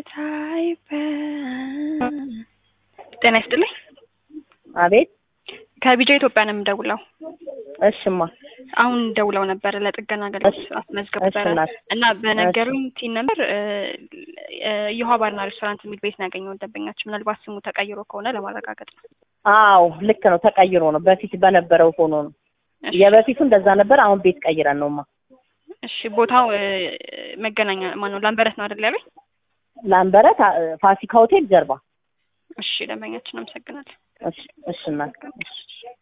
ጤና ይስጥልኝ። አቤት ከቢጃ ኢትዮጵያ ነው የምደውለው። እሽማ አሁን ደውለው ነበር ለጥገና አገልግሎት አስመዝገብ እሺ እናት። እና በነገሩኝ ቲን ነበር የውሃ ባርና ሬስቶራንት የሚል ቤት ነው ያገኘው ደንበኛችን። ምናልባት ስሙ ተቀይሮ ከሆነ ለማረጋገጥ ነው። አዎ ልክ ነው፣ ተቀይሮ ነው። በፊት በነበረው ሆኖ ነው። እሺ፣ የበፊቱ እንደዛ ነበር። አሁን ቤት ቀይረን ነውማ። እሺ ቦታው እ፣ መገናኛ ማነው ላምበረት ነው አይደል ያለኝ? ላምበረት አ- ፋሲካ ሆቴል ጀርባ። እሺ ደንበኛችን አመሰግናለሁ። እሺ እሺ እናት። እሺ